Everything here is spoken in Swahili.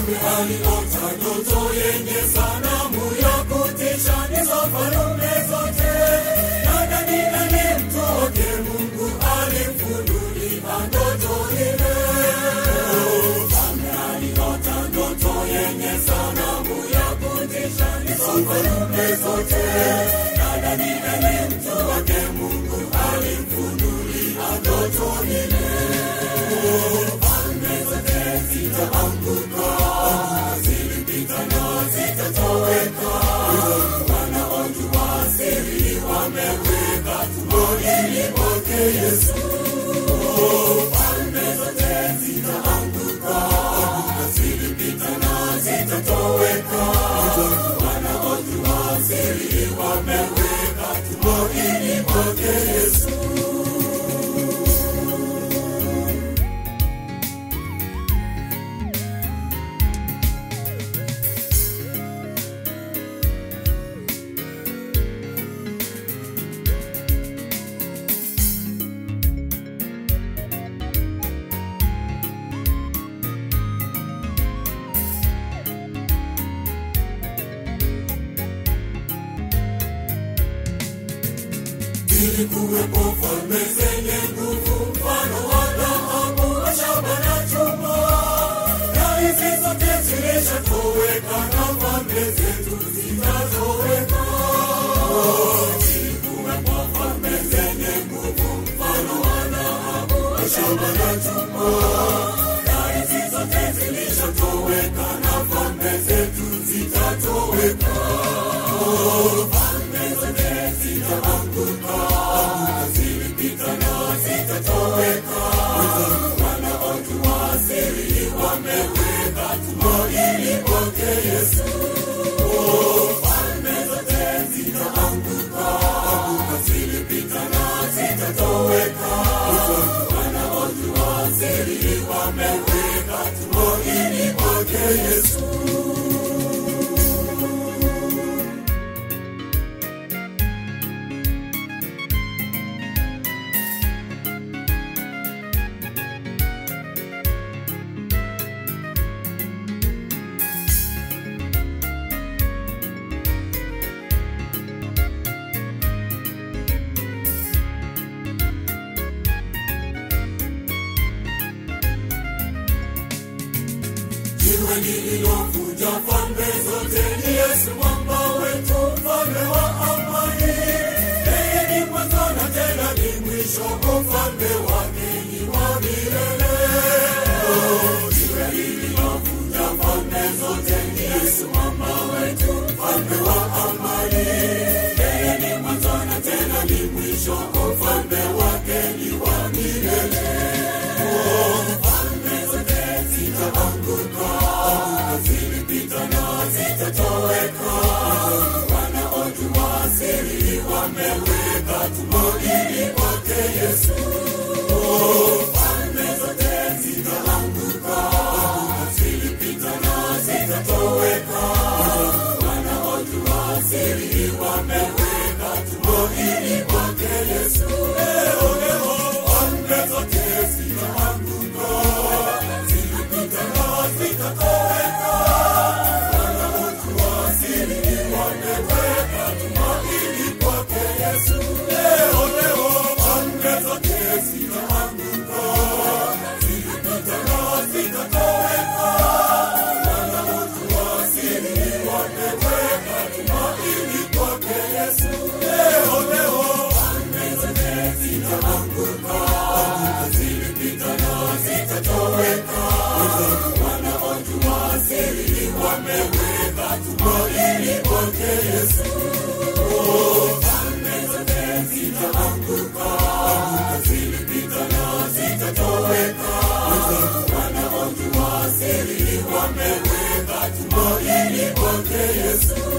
aliota ndoto yenye sanamu ya kutisha nizo falume zote na Danieli mtoke Mungu alimfunulia ndoto ile Mfalme aliota ndoto yenye sanamu ya kutisha nizo falume zote na Danieli mtoke Mungu alimfunulia ndoto ile Falme zote zitaanguka zilipita na zitatoweka wanaojua siri wameweka tumaini kwake Yesu falme zote zitaanguka zilipita na zitatoweka wanaojua siri wameweka tumaini kwake Yesu Zilikuwepo falme zenye nguvu, mfano wa dhahabu, wa shaba na chuma, na hizi zote zilishatoweka, na falme zetu zitatoweka. Zilikuwepo falme zenye nguvu, mfano wa dhahabu, wa shaba na chuma, na hizi zote zilishatoweka, na falme zetu zitatoweka. Falme zote zitaanguka, zilipita na zitatoweka. Wanaojua siri wameweka tumaini kwake Yesu. Falme zote zitaanguka, zilipita na zitatoweka. Wanaojua siri wameweka tumaini kwake Yesu. Jiwe lililovunja falme zote ni Yesu mwamba wetu, mfalme wa amani. Yeye ni mwanzo na tena ni mwisho, ufalme wake ni wa milele. Jiwe lililovunja falme zote ni Yesu mwamba wetu, mfalme wa amani. Yeye ni mwanzo na tena ni mwisho, ufalme wake ni wa milele. Falme zote zitaanguka, zilipita na zitatoweka. Wanaojua siri wameweka tumaini kwake Yesu. Falme zote zitaanguka, zilipita na zitatoweka. Wanaojua siri wameweka tumaini kwake Yesu. Leo leo falme zote zitaanguka, zilipita na zitatoweka. Wanaojua siri wameweka tumaini kwake Yesu. Leo leo falme zote zitaanguka, zilipita na zitatoweka. Wanaojua siri wameweka tumaini kwake Yesu. Leo leo falme zote zitaanguka, zilipita na zitatoweka. Wanaojua siri wameweka tumaini kwake Yesu. Falme zote zitaanguka, zilipita na zitatoweka. Wanaojua siri wameweka tumaini kwake Yesu.